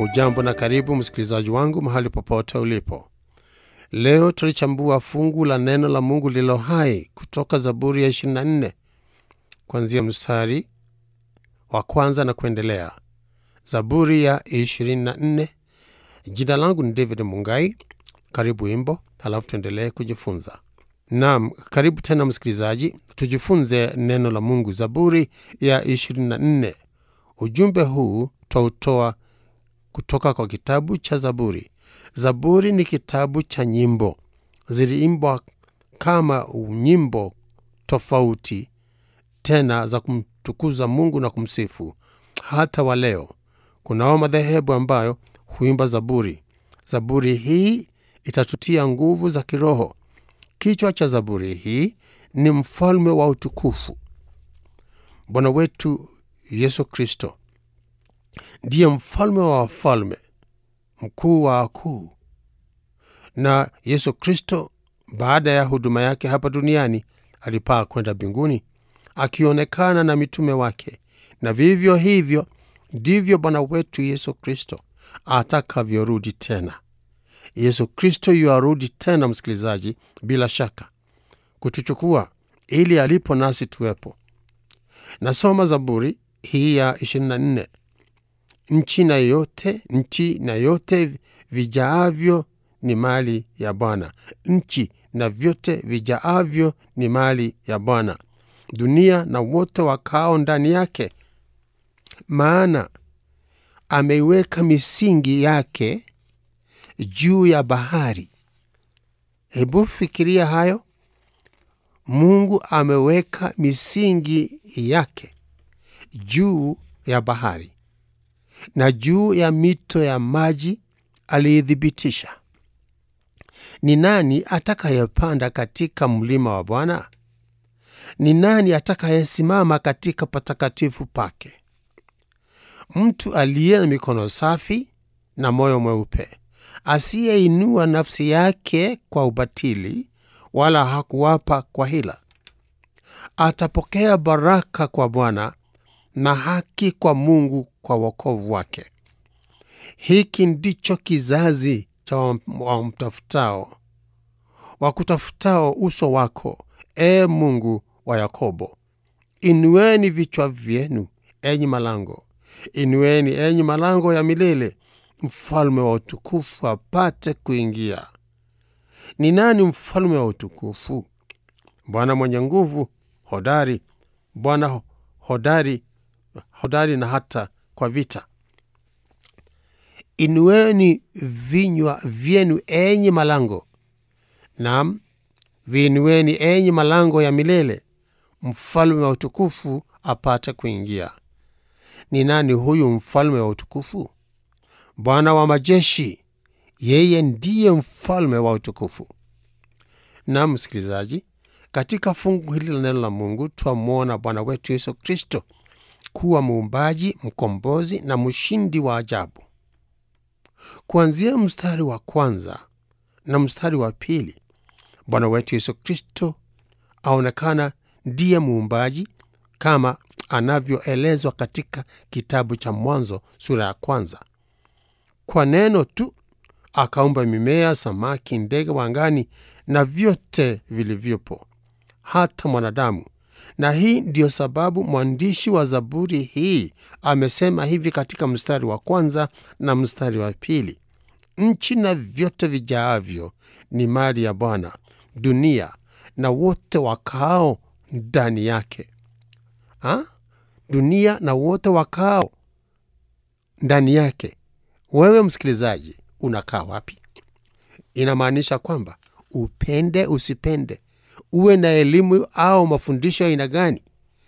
Hujambo na karibu msikilizaji wangu mahali popote ulipo. Leo tulichambua fungu la neno la Mungu lililo hai kutoka Zaburi ya 24 kuanzia mstari wa kwanza na kuendelea. Zaburi ya 24. Jina langu ni David Mungai. Karibu wimbo, halafu tuendelee kujifunza. Naam, karibu tena msikilizaji, tujifunze neno la Mungu. Zaburi ya 24. Ujumbe huu twautoa kutoka kwa kitabu cha Zaburi. Zaburi ni kitabu cha nyimbo, ziliimbwa kama nyimbo tofauti tena za kumtukuza Mungu na kumsifu. Hata wa leo kunao madhehebu ambayo huimba zaburi. Zaburi hii itatutia nguvu za kiroho. Kichwa cha zaburi hii ni mfalme wa utukufu. Bwana wetu Yesu Kristo ndiye mfalme wa wafalme, mkuu wa wakuu. Na Yesu Kristo baada ya huduma yake hapa duniani alipaa kwenda mbinguni akionekana na mitume wake, na vivyo hivyo ndivyo Bwana wetu Yesu Kristo atakavyorudi tena. Yesu Kristo yuarudi tena, msikilizaji, bila shaka kutuchukua ili alipo nasi tuwepo. Nasoma Zaburi hii ya 24. Nchi na yote nchi na yote vijaavyo ni mali ya Bwana. Nchi na vyote vijaavyo ni mali ya Bwana, dunia na wote wakao ndani yake. Maana ameiweka misingi yake juu ya bahari. Hebu fikiria hayo. Mungu ameweka misingi yake juu ya bahari na juu ya mito ya maji aliithibitisha. Ni nani atakayepanda katika mlima wa Bwana? Ni nani atakayesimama katika patakatifu pake? Mtu aliye na mikono safi na moyo mweupe, asiyeinua nafsi yake kwa ubatili, wala hakuwapa kwa hila. Atapokea baraka kwa Bwana na haki kwa Mungu kwa wokovu wake. Hiki ndicho kizazi cha wamtafutao, wakutafutao uso wako, e Mungu wa Yakobo. Inueni vichwa vyenu, enyi malango, inueni enyi malango ya milele, mfalme wa utukufu apate kuingia. Ni nani mfalme wa utukufu? Bwana mwenye nguvu, hodari, Bwana hodari hodari na hata kwa vita. Inueni vinywa vyenu enyi malango, nam viinueni enyi malango ya milele, mfalme wa utukufu apate kuingia. Ni nani huyu mfalme wa utukufu? Bwana wa majeshi, yeye ndiye mfalme wa utukufu. Nam msikilizaji, katika fungu hili la neno la Mungu twamwona Bwana wetu Yesu Kristo kuwa muumbaji, mkombozi na mshindi wa ajabu. Kuanzia mstari wa kwanza na mstari wa pili, Bwana wetu Yesu Kristo aonekana ndiye muumbaji kama anavyoelezwa katika kitabu cha Mwanzo sura ya kwanza. Kwa neno tu akaumba mimea, samaki, ndege wa angani na vyote vilivyopo, hata mwanadamu na hii ndiyo sababu mwandishi wa Zaburi hii amesema hivi katika mstari wa kwanza na mstari wa pili: nchi na vyote vijaavyo ni mali ya Bwana, dunia na wote wakaao ndani yake. Ha? Dunia na wote wakaao ndani yake. Wewe msikilizaji, unakaa wapi? Inamaanisha kwamba upende usipende uwe na elimu au mafundisho ya aina gani,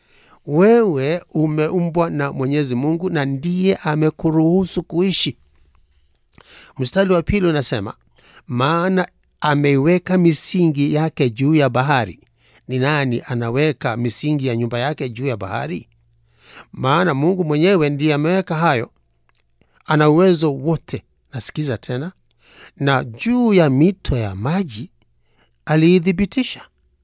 wewe umeumbwa na Mwenyezi Mungu na ndiye amekuruhusu kuishi. Mstari wa pili unasema, maana ameiweka misingi yake juu ya bahari. Ni nani anaweka misingi ya nyumba yake juu ya bahari? Maana Mungu mwenyewe ndiye ameweka hayo, ana uwezo wote. Nasikiza tena, na juu ya mito ya maji aliithibitisha.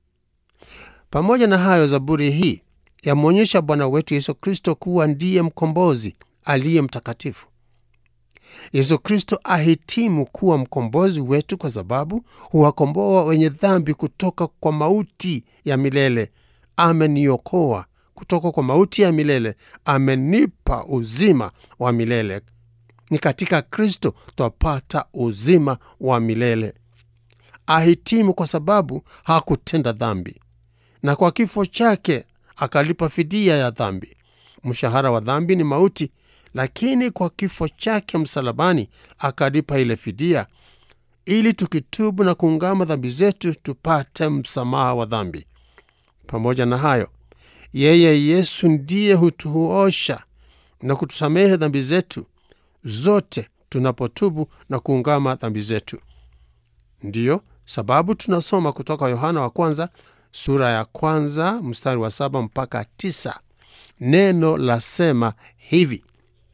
Pamoja na hayo, Zaburi hii yamwonyesha Bwana wetu Yesu Kristo kuwa ndiye mkombozi aliye mtakatifu. Yesu Kristo ahitimu kuwa mkombozi wetu kwa sababu huwakomboa wenye dhambi kutoka kwa mauti ya milele. Ameniokoa kutoka kwa mauti ya milele, amenipa uzima wa milele. Ni katika Kristo twapata uzima wa milele. Ahitimu kwa sababu hakutenda dhambi, na kwa kifo chake akalipa fidia ya dhambi. Mshahara wa dhambi ni mauti, lakini kwa kifo chake msalabani akalipa ile fidia, ili tukitubu na kuungama dhambi zetu tupate msamaha wa dhambi. Pamoja na hayo, yeye Yesu ndiye hutuosha na kutusamehe dhambi zetu zote tunapotubu na kuungama dhambi zetu. Ndiyo sababu tunasoma kutoka Yohana wa kwanza sura ya kwanza mstari wa saba mpaka tisa. Neno lasema hivi: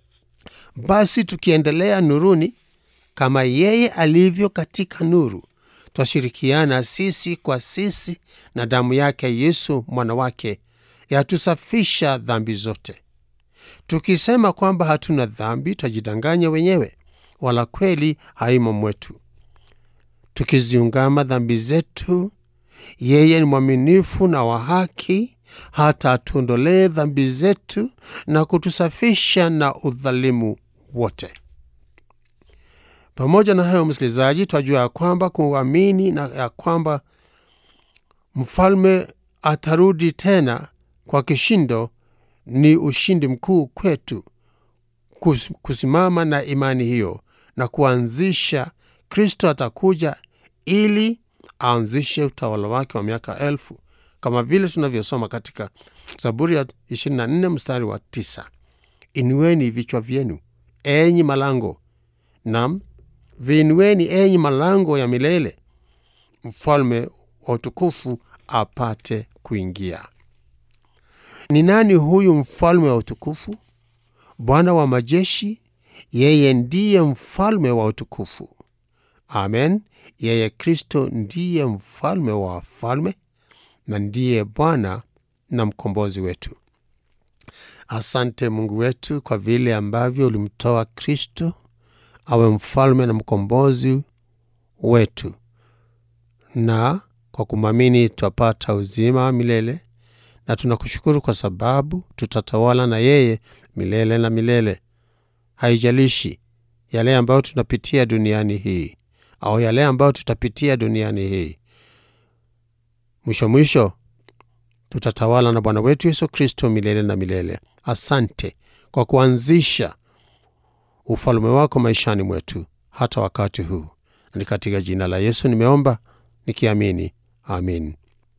basi tukiendelea nuruni kama yeye alivyo katika nuru, twashirikiana sisi kwa sisi, na damu yake Yesu mwana wake yatusafisha dhambi zote. Tukisema kwamba hatuna dhambi, twajidanganya wenyewe, wala kweli haimo mwetu. Tukiziungama dhambi zetu, yeye ni mwaminifu na wa haki, hata atuondolee dhambi zetu na kutusafisha na udhalimu wote. Pamoja na hayo, msikilizaji, twajua ya kwamba kuamini na ya kwamba mfalme atarudi tena kwa kishindo ni ushindi mkuu kwetu. Kus, kusimama na imani hiyo na kuanzisha, Kristo atakuja ili aanzishe utawala wake wa miaka elfu kama vile tunavyosoma katika Zaburi ya 24 mstari wa 9, inueni vichwa vyenu enyi malango, nam viinueni enyi malango ya milele, mfalme wa utukufu apate kuingia. Ni nani huyu mfalme wa utukufu? Bwana wa majeshi, yeye ndiye mfalme wa utukufu. Amen. Yeye Kristo ndiye mfalme wa wafalme na ndiye Bwana na mkombozi wetu. Asante Mungu wetu kwa vile ambavyo ulimtoa Kristo awe mfalme na mkombozi wetu, na kwa kumwamini twapata uzima wa milele, na tunakushukuru kwa sababu tutatawala na yeye milele na milele. Haijalishi yale ambayo tunapitia duniani hii au yale ambayo tutapitia duniani hii, mwisho mwisho tutatawala na Bwana wetu Yesu Kristo milele na milele. Asante kwa kuanzisha ufalme wako maishani mwetu hata wakati huu, ni katika jina la Yesu nimeomba nikiamini, amin.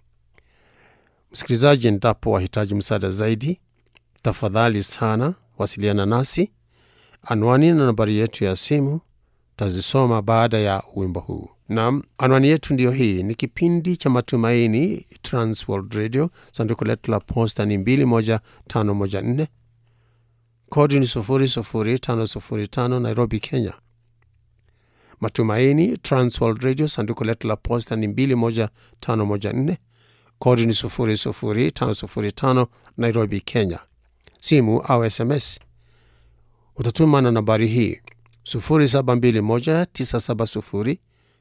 Msikilizaji, endapo wahitaji msaada zaidi, tafadhali sana wasiliana nasi. Anwani na nambari yetu ya simu tazisoma baada ya wimbo huu. Naam, anwani yetu ndiyo hii. Ni kipindi cha Matumaini, Transworld Radio. Sanduku letu la posta ni 21514 kodi ni 00505 Nairobi, Kenya. Matumaini, Transworld Radio. Sanduku letu la posta ni 21514 kodi ni 00505 Nairobi, Kenya. Simu au SMS utatuma na nambari hii 0721970520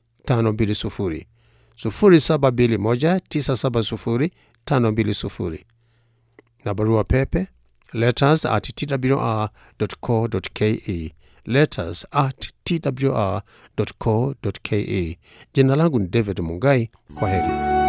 0721970520 na barua pepe letters at twr.co.ke letters at twr.co.ke. Jina langu ni David Mungai. Kwa heri.